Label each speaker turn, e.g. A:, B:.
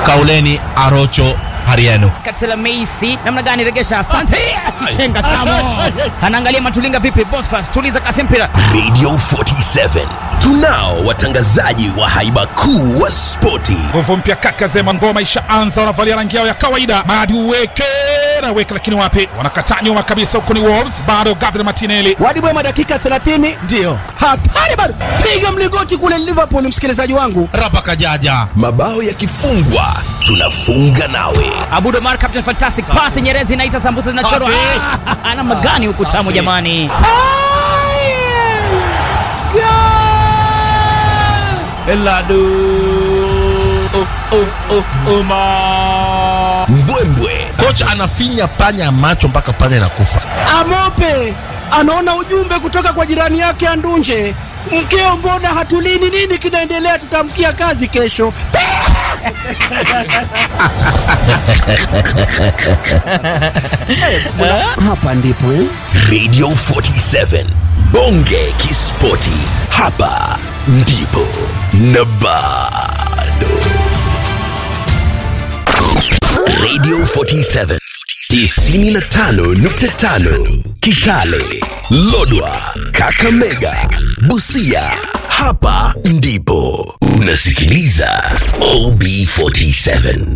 A: Kauleni Arocho Hariano.
B: Katela Meisi namna gani regesha? Asante. Chenga tamo. Anaangalia Matulinga vipi? Bosfas tuliza kasi mpira.
C: Radio 47 tunao watangazaji wa haiba kuu wa spoti.
D: Nguvu mpya kaka Zema, ngoma ishaanza, wanavalia rangi yao ya kawaida. Madi uweke na weke, lakini wapi, wanakataa nyuma kabisa. Huko ni Wolves, bado Gabriel Martinelli.
E: Wadi Bwema dakika 30
A: Ndio.
E: hatari bado, piga mlingoti kule Liverpool, msikilizaji wangu.
A: Rapa Kajaja.
C: Mabao yakifungwa tunafunga nawe.
B: Abudo Mar captain fantastic pass Nyerezi inaita sambusa zinachorwa.
A: Safi.
B: Ah, Ana magani huku tamu
A: Safi.
B: jamani.
A: Eladu. Oh, oh, oh, Oma.
C: Mbwembwe
A: Kocha anafinya panya macho mpaka panya inakufa.
E: Amope anaona ujumbe kutoka kwa jirani yake Andunje, mkeo, mbona hatulini? Nini kinaendelea? Tutamkia kazi kesho. Hapa ndipo eh?
C: Radio 47 Bonge Kispoti, hapa ndipo na bado. Radio 47 95.5 Kitale, Lodwa, Kakamega, Busia, hapa ndipo unasikiliza OB47.